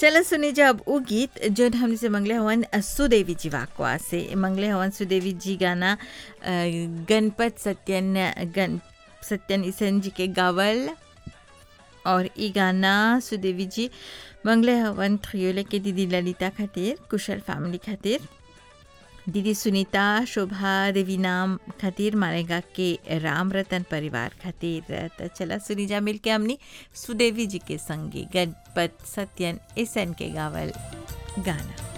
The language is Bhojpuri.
चलो सुनी जब वो गीत जो हमने से मंगले हवन सुदेवी जी वाकवा से मंगले हवन सुदेवी जी गाना अ, गणपत सत्यन गण सत्यन ईसन जी के गावल और ई गाना सुदेवी जी मंगले हवन थ्रियोले के दीदी ललिता खातिर कुशल फैमिली खातिर दीदी सुनीता शोभा देवी नाम खातिर मारेगा के राम रतन परिवार खातिर त चला सुनी जा मिल के हमनी सुदेवी जी के संगी गणपत सत्यन इसन के गावल गाना